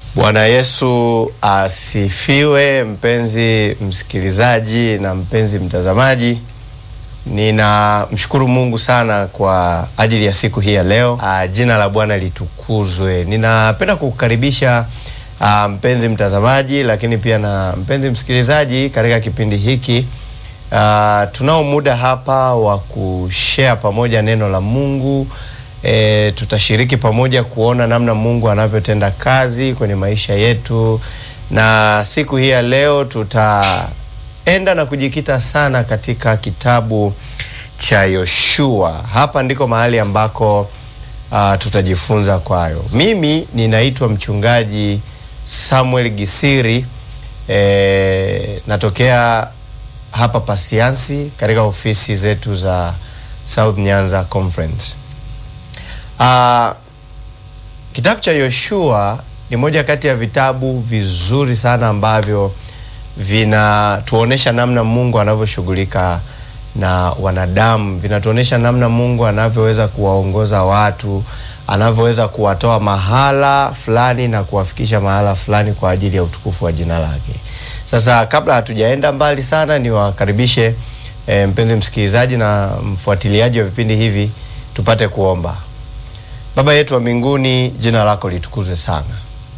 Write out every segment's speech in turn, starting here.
Bwana Yesu asifiwe, mpenzi msikilizaji na mpenzi mtazamaji. Ninamshukuru Mungu sana kwa ajili ya siku hii ya leo. Ah, jina la Bwana litukuzwe. Ninapenda kukukaribisha ah, mpenzi mtazamaji, lakini pia na mpenzi msikilizaji katika kipindi hiki. Ah, tunao muda hapa wa kushare pamoja neno la Mungu. E, tutashiriki pamoja kuona namna Mungu anavyotenda kazi kwenye maisha yetu, na siku hii ya leo tutaenda na kujikita sana katika kitabu cha Yoshua. Hapa ndiko mahali ambako uh, tutajifunza kwayo. Mimi ninaitwa mchungaji Samuel Gisiri, e, natokea hapa Pasiansi katika ofisi zetu za South Nyanza Conference. Uh, kitabu cha Yoshua ni moja kati ya vitabu vizuri sana ambavyo vinatuonesha namna Mungu anavyoshughulika na wanadamu, vinatuonesha namna Mungu anavyoweza kuwaongoza watu, anavyoweza kuwatoa mahala fulani na kuwafikisha mahala fulani kwa ajili ya utukufu wa jina lake. Sasa kabla hatujaenda mbali sana, niwakaribishe e, mpenzi msikilizaji na mfuatiliaji wa vipindi hivi, tupate kuomba. Baba yetu wa mbinguni, jina lako litukuzwe sana.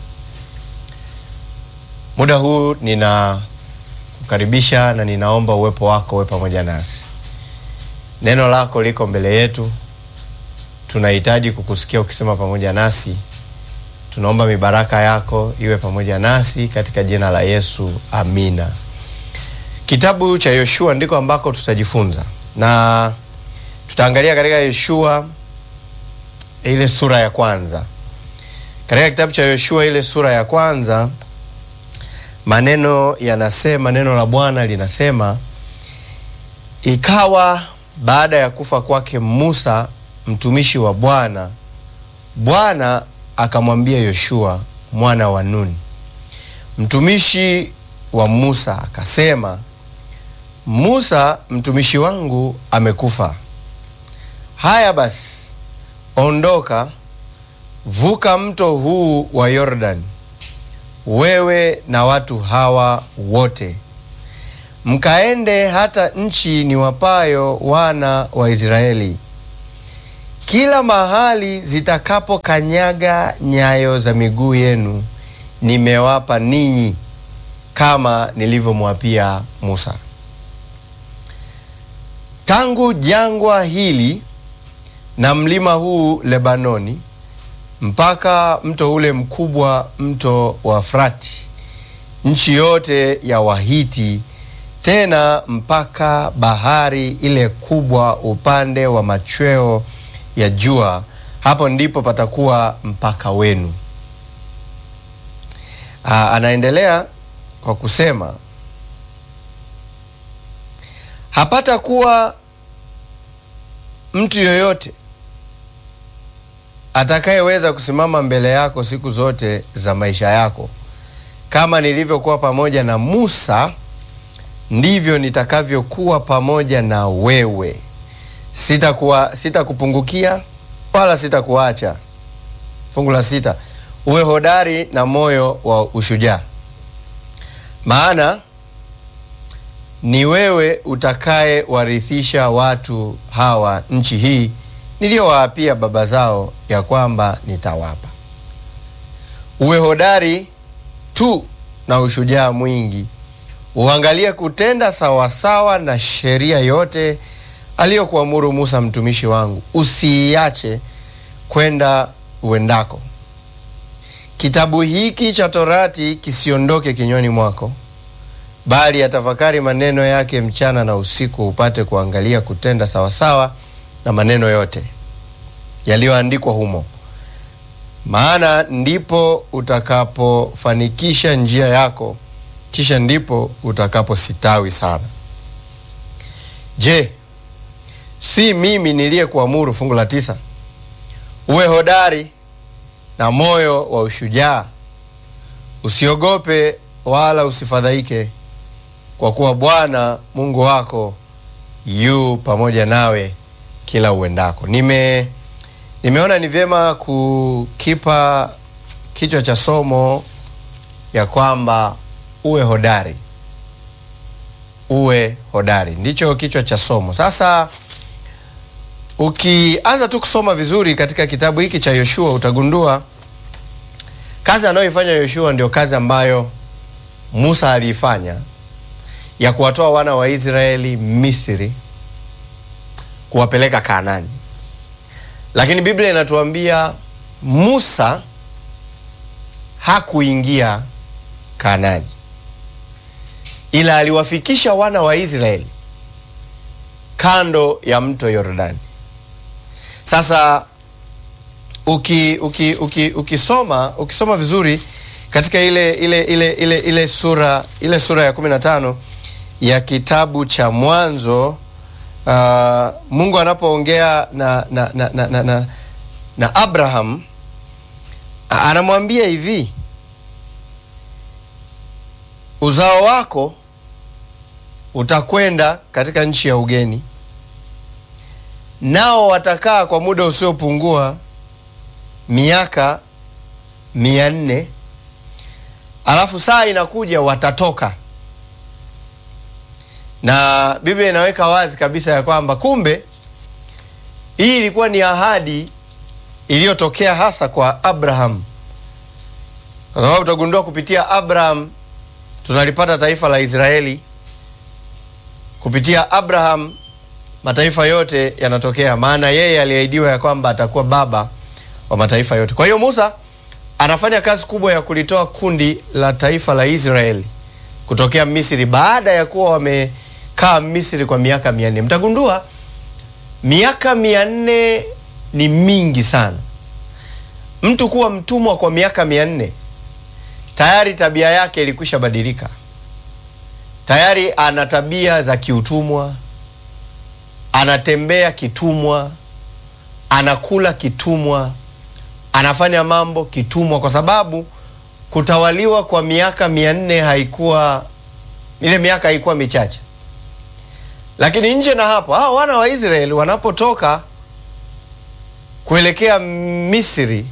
Muda huu ninakukaribisha na ninaomba uwepo wako uwe pamoja nasi. Neno lako liko mbele yetu, tunahitaji kukusikia ukisema pamoja nasi. Tunaomba mibaraka yako iwe pamoja nasi katika jina la Yesu, amina. Kitabu cha Yoshua ndiko ambako tutajifunza na tutaangalia katika Yoshua ile sura ya kwanza. Katika kitabu cha Yoshua ile sura ya kwanza, maneno yanasema, neno la Bwana linasema, ikawa baada ya kufa kwake Musa mtumishi wa Bwana, Bwana akamwambia Yoshua mwana wa Nuni mtumishi wa Musa akasema, Musa mtumishi wangu amekufa. Haya basi Ondoka, vuka mto huu wa Yordani, wewe na watu hawa wote, mkaende hata nchi niwapayo wana wa Israeli. Kila mahali zitakapokanyaga nyayo za miguu yenu, nimewapa ninyi, kama nilivyomwapia Musa. Tangu jangwa hili na mlima huu Lebanoni mpaka mto ule mkubwa, mto wa Frati, nchi yote ya Wahiti, tena mpaka bahari ile kubwa upande wa machweo ya jua, hapo ndipo patakuwa mpaka wenu. Aa, anaendelea kwa kusema hapatakuwa mtu yoyote atakayeweza kusimama mbele yako siku zote za maisha yako. Kama nilivyokuwa pamoja na Musa, ndivyo nitakavyokuwa pamoja na wewe. Sitakuwa, sitakupungukia wala sitakuacha. Fungu la sita, uwe hodari na moyo wa ushujaa, maana ni wewe utakaye warithisha watu hawa nchi hii niliyowaapia baba zao ya kwamba nitawapa. Uwe hodari tu na ushujaa mwingi, uangalie kutenda sawasawa na sheria yote aliyokuamuru Musa mtumishi wangu, usiiache kwenda uendako. Kitabu hiki cha Torati kisiondoke kinywani mwako, bali atafakari maneno yake mchana na usiku, upate kuangalia kutenda sawasawa na maneno yote yaliyoandikwa humo, maana ndipo utakapofanikisha njia yako, kisha ndipo utakapositawi sana. Je, si mimi niliyekuamuru? Fungu la tisa, uwe hodari na moyo wa ushujaa, usiogope wala usifadhaike, kwa kuwa Bwana Mungu wako yu pamoja nawe kila uendako. Nime nimeona ni vyema kukipa kichwa cha somo ya kwamba uwe hodari, uwe hodari, ndicho kichwa cha somo. Sasa ukianza tu kusoma vizuri katika kitabu hiki cha Yoshua utagundua kazi anayoifanya Yoshua ndio kazi ambayo Musa aliifanya ya kuwatoa wana wa Israeli Misri kuwapeleka Kanaani. Lakini Biblia inatuambia Musa hakuingia Kanaani, ila aliwafikisha wana wa Israeli kando ya mto Yordani. Sasa uki, uki, uki, ukisoma ukisoma vizuri katika ile ile ile ile ile sura ile sura ya 15 ya kitabu cha Mwanzo uh, Mungu anapoongea na na, na, na, na, na na Abraham anamwambia hivi, uzao wako utakwenda katika nchi ya ugeni, nao watakaa kwa muda usiopungua miaka mia nne alafu saa inakuja watatoka. Na Biblia inaweka wazi kabisa ya kwamba kumbe hii ilikuwa ni ahadi iliyotokea hasa kwa Abraham, kwa sababu utagundua kupitia Abraham tunalipata taifa la Israeli. Kupitia Abraham mataifa yote yanatokea, maana yeye aliahidiwa ya kwamba atakuwa baba wa mataifa yote. Kwa hiyo Musa anafanya kazi kubwa ya kulitoa kundi la taifa la Israeli kutokea Misri baada ya kuwa wamekaa Misri kwa miaka mia nne. Mtagundua miaka mia nne ni mingi sana. Mtu kuwa mtumwa kwa miaka mia nne tayari tabia yake ilikwisha badilika, tayari ana tabia za kiutumwa, anatembea kitumwa, anakula kitumwa, anafanya mambo kitumwa, kwa sababu kutawaliwa kwa miaka mia nne haikuwa ile miaka haikuwa michache. Lakini nje na hapo, hao wana wa Israeli wanapotoka kuelekea Misri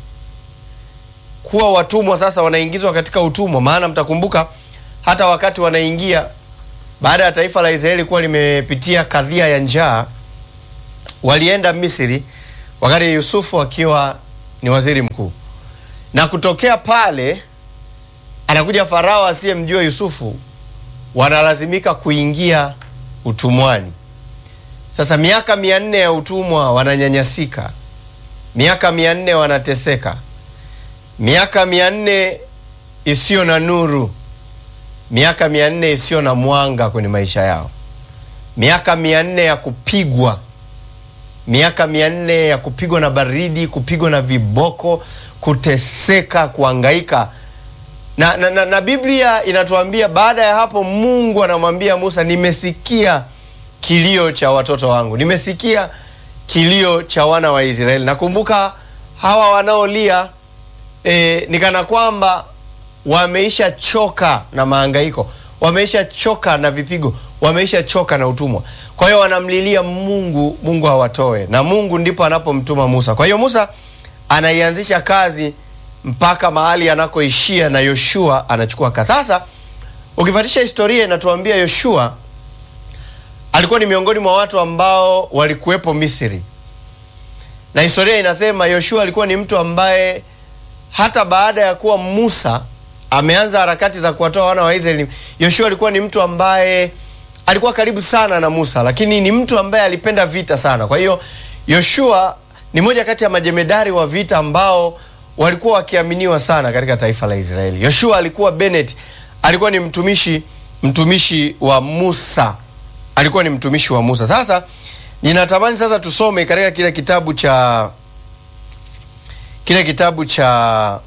kuwa watumwa, sasa wanaingizwa katika utumwa. Maana mtakumbuka hata wakati wanaingia, baada ya taifa la Israeli kuwa limepitia kadhia ya njaa, walienda Misri wakati Yusufu akiwa ni waziri mkuu, na kutokea pale anakuja Farao asiyemjua Yusufu, wanalazimika kuingia utumwani. Sasa miaka mia nne ya utumwa wananyanyasika, miaka mia nne wanateseka, miaka mia nne isiyo na nuru, miaka mia nne isiyo na mwanga kwenye maisha yao, miaka mia nne ya kupigwa, miaka mia nne ya kupigwa na baridi, kupigwa na viboko, kuteseka, kuangaika na, na, na, na Biblia inatuambia baada ya hapo Mungu anamwambia Musa, nimesikia kilio cha watoto wangu, nimesikia kilio cha wana wa Israeli. Nakumbuka hawa wanaolia e, ni kana kwamba wameisha choka na maangaiko, wameisha choka na vipigo, wameisha choka na utumwa. Kwa hiyo wanamlilia Mungu, Mungu hawatoe, na Mungu ndipo anapomtuma Musa. Kwa hiyo Musa anaianzisha kazi mpaka mahali anakoishia na Yoshua anachukua kazi. Sasa ukifuatisha historia inatuambia Yoshua alikuwa ni miongoni mwa watu ambao walikuwepo Misri, na historia inasema Yoshua alikuwa ni mtu ambaye hata baada ya kuwa Musa ameanza harakati za kuwatoa wana wa Israeli, Yoshua alikuwa ni mtu ambaye alikuwa karibu sana na Musa, lakini ni mtu ambaye alipenda vita sana. Kwa hiyo Yoshua ni moja kati ya majemedari wa vita ambao walikuwa wakiaminiwa sana katika taifa la Israeli. Yoshua alikuwa Bennett, alikuwa ni mtumishi mtumishi wa Musa, alikuwa ni mtumishi wa Musa. Sasa ninatamani sasa tusome katika kile kitabu cha kile kitabu cha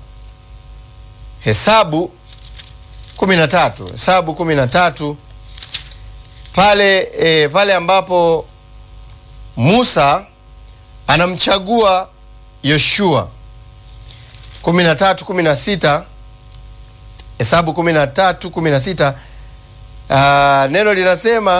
Hesabu kumi na tatu Hesabu kumi na tatu pale e, pale ambapo Musa anamchagua Yoshua kumi na tatu kumi na sita Hesabu kumi na tatu kumi na sita uh, neno linasema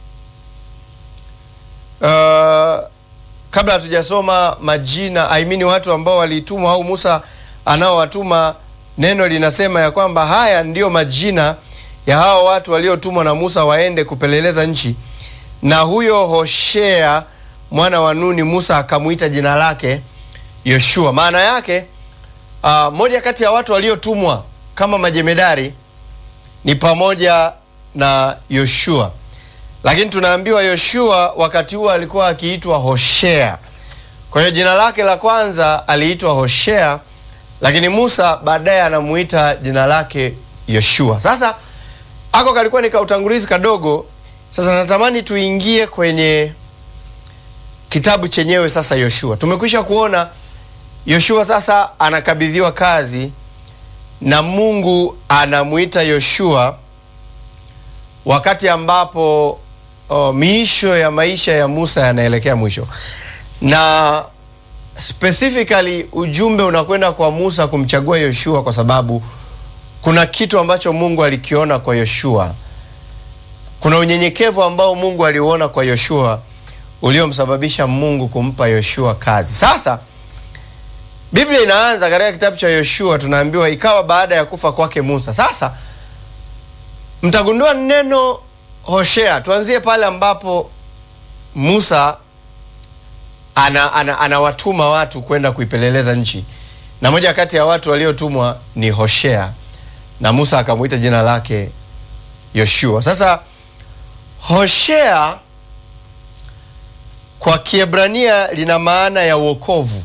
uh, kabla hatujasoma majina I mean watu ambao walitumwa au Musa anaowatuma neno linasema ya kwamba haya ndiyo majina ya hao watu waliotumwa na Musa waende kupeleleza nchi, na huyo Hoshea mwana wa Nuni Musa akamwita jina lake Yoshua. Maana yake uh, moja kati ya watu waliotumwa kama majemedari ni pamoja na Yoshua, lakini tunaambiwa Yoshua wakati huo alikuwa akiitwa Hoshea. Kwa hiyo jina lake la kwanza aliitwa Hoshea, lakini Musa baadaye anamuita jina lake Yoshua. Sasa ako kalikuwa ni kautangulizi kadogo. Sasa natamani tuingie kwenye kitabu chenyewe. Sasa Yoshua, tumekwisha kuona Yoshua sasa anakabidhiwa kazi na Mungu anamuita Yoshua wakati ambapo oh, miisho ya maisha ya Musa yanaelekea mwisho, na specifically ujumbe unakwenda kwa Musa kumchagua Yoshua kwa sababu kuna kitu ambacho Mungu alikiona kwa Yoshua. Kuna unyenyekevu ambao Mungu aliuona kwa Yoshua uliomsababisha Mungu kumpa Yoshua kazi. Sasa Biblia inaanza katika kitabu cha Yoshua, tunaambiwa ikawa baada ya kufa kwake Musa. Sasa mtagundua neno Hoshea, tuanzie pale ambapo Musa anawatuma ana, ana watu kwenda kuipeleleza nchi, na moja kati ya watu waliotumwa ni Hoshea, na Musa akamwita jina lake Yoshua. Sasa Hoshea kwa Kiebrania lina maana ya wokovu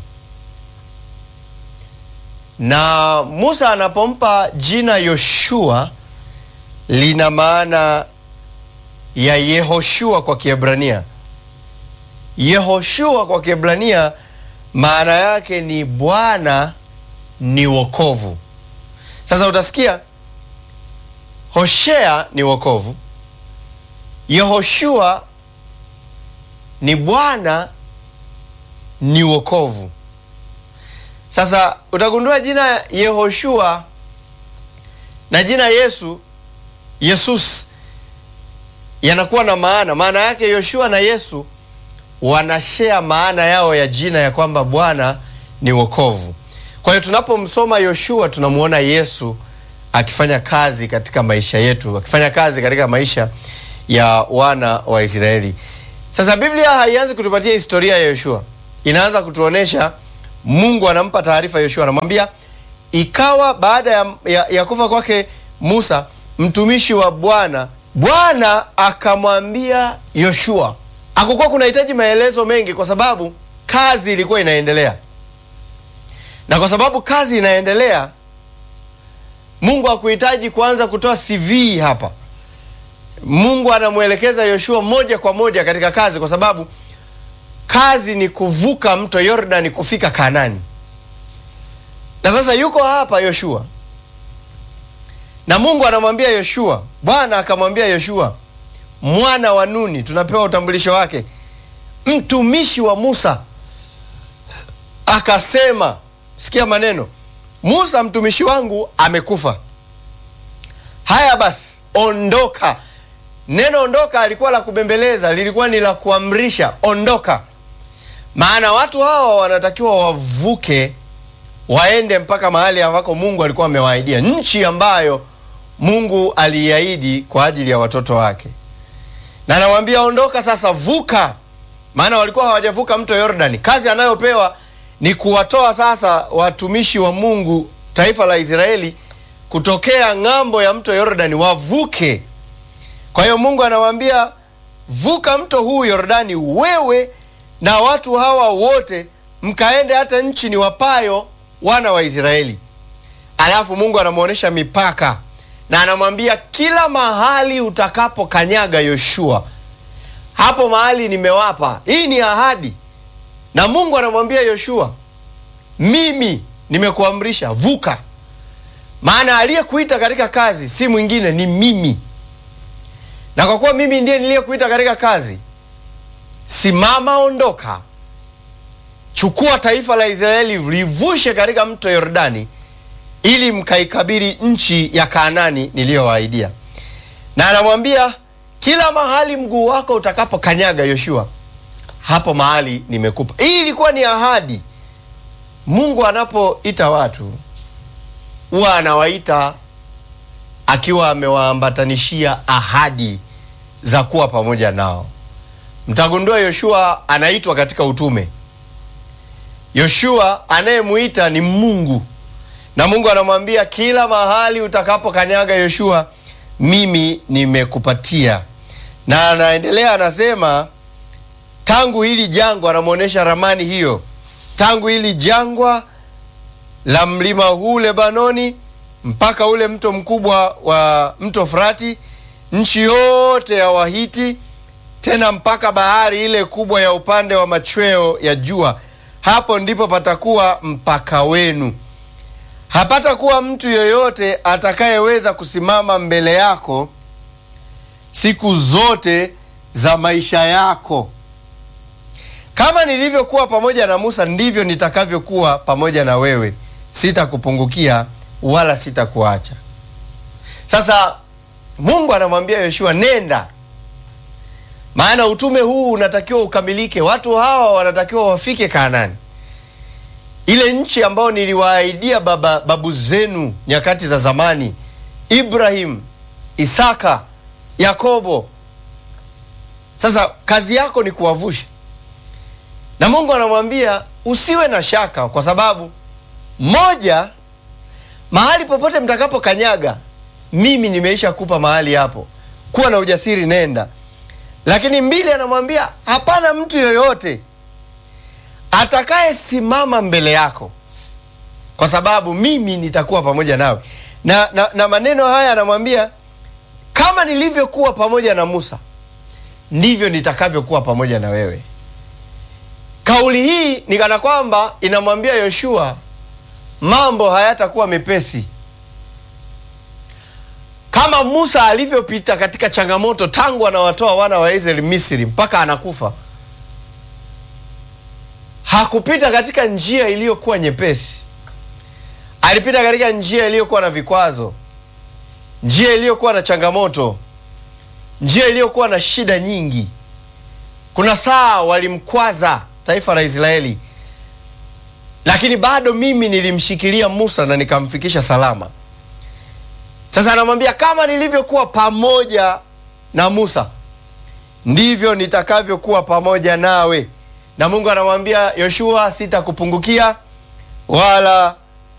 na Musa anapompa jina Yoshua lina maana ya Yehoshua kwa Kiebrania. Yehoshua kwa Kiebrania maana yake ni Bwana ni wokovu. Sasa utasikia Hoshea ni wokovu, Yehoshua ni Bwana ni wokovu. Sasa utagundua jina Yehoshua na jina Yesu Yesus yanakuwa na maana. Maana yake Yoshua na Yesu wanashare maana yao ya jina ya kwamba Bwana ni wokovu. Kwa hiyo tunapomsoma Yoshua tunamwona Yesu akifanya kazi katika maisha yetu, akifanya kazi katika maisha ya wana wa Israeli. Sasa Biblia haianzi kutupatia historia ya Yoshua, inaanza kutuonesha Mungu anampa taarifa Yoshua, anamwambia ikawa baada ya, ya, ya kufa kwake Musa mtumishi wa Bwana, Bwana akamwambia Yoshua. Hakukuwa kunahitaji maelezo mengi, kwa sababu kazi ilikuwa inaendelea, na kwa sababu kazi inaendelea, Mungu hakuhitaji kuanza kutoa CV hapa. Mungu anamwelekeza Yoshua moja kwa moja katika kazi, kwa sababu kazi ni kuvuka mto Yordani kufika Kanani. Na sasa yuko hapa Yoshua, na Mungu anamwambia Yoshua, Bwana akamwambia Yoshua mwana wa Nuni, tunapewa utambulisho wake, mtumishi wa Musa, akasema, sikia maneno, Musa mtumishi wangu amekufa. Haya basi, ondoka. Neno ondoka alikuwa la kubembeleza, lilikuwa ni la kuamrisha, ondoka. Maana watu hawa wanatakiwa wavuke waende mpaka mahali ambako Mungu alikuwa amewaahidia, nchi ambayo Mungu aliahidi kwa ajili ya watoto wake. Na anamwambia ondoka sasa, vuka, maana walikuwa hawajavuka mto Yordani. Kazi anayopewa ni kuwatoa sasa watumishi wa Mungu, taifa la Israeli, kutokea ng'ambo ya mto Yordani wavuke. Kwa hiyo Mungu anamwambia vuka mto huu Yordani, wewe na watu hawa wote mkaende hata nchi ni wapayo wana wa Israeli. Alafu Mungu anamwonyesha mipaka na anamwambia kila mahali utakapokanyaga Yoshua, hapo mahali nimewapa. Hii ni ahadi, na Mungu anamwambia Yoshua, mimi nimekuamrisha vuka, maana aliyekuita katika kazi si mwingine, ni mimi. Na kwa kuwa mimi ndiye niliyekuita katika kazi, simama, ondoka, chukua taifa la Israeli, livushe katika mto Yordani ili mkaikabiri nchi ya Kaanani niliyowaahidia. Na anamwambia kila mahali mguu wako utakapokanyaga Yoshua, hapo mahali nimekupa. Hii ilikuwa ni ahadi. Mungu anapoita watu huwa anawaita akiwa amewaambatanishia ahadi za kuwa pamoja nao. Mtagundua Yoshua anaitwa katika utume. Yoshua anayemuita ni Mungu, na Mungu anamwambia kila mahali utakapokanyaga Yoshua, mimi nimekupatia. Na anaendelea anasema, tangu hili jangwa, anamwonyesha ramani hiyo, tangu hili jangwa la mlima huu Lebanoni mpaka ule mto mkubwa wa mto Frati, nchi yote ya Wahiti, tena mpaka bahari ile kubwa ya upande wa machweo ya jua, hapo ndipo patakuwa mpaka wenu. Hapatakuwa mtu yoyote atakayeweza kusimama mbele yako siku zote za maisha yako. Kama nilivyokuwa pamoja na Musa, ndivyo nitakavyokuwa pamoja na wewe, sitakupungukia wala sitakuacha. Sasa Mungu anamwambia Yoshua, nenda, maana utume huu unatakiwa ukamilike. Watu hawa wanatakiwa wafike Kanaani, ile nchi ambayo niliwaahidia baba babu zenu nyakati za zamani, Ibrahim, Isaka, Yakobo. Sasa kazi yako ni kuwavusha, na Mungu anamwambia usiwe na shaka, kwa sababu moja mahali popote mtakapokanyaga, mimi nimeisha kupa mahali hapo, kuwa na ujasiri, nenda. Lakini mbili, anamwambia hapana mtu yoyote atakayesimama mbele yako, kwa sababu mimi nitakuwa pamoja nawe. Na, na, na maneno haya anamwambia kama nilivyokuwa pamoja na Musa ndivyo nitakavyokuwa pamoja na wewe. Kauli hii ni kana kwamba inamwambia Yoshua mambo hayatakuwa mepesi kama Musa alivyopita katika changamoto tangu anawatoa wana wa Israeli Misri mpaka anakufa. Hakupita katika njia iliyokuwa nyepesi, alipita katika njia iliyokuwa na vikwazo, njia iliyokuwa na changamoto, njia iliyokuwa na shida nyingi. Kuna saa walimkwaza taifa la Israeli lakini bado mimi nilimshikilia Musa na nikamfikisha salama. Sasa anamwambia kama nilivyokuwa pamoja na Musa ndivyo nitakavyokuwa pamoja nawe. Na Mungu anamwambia Yoshua, sitakupungukia wala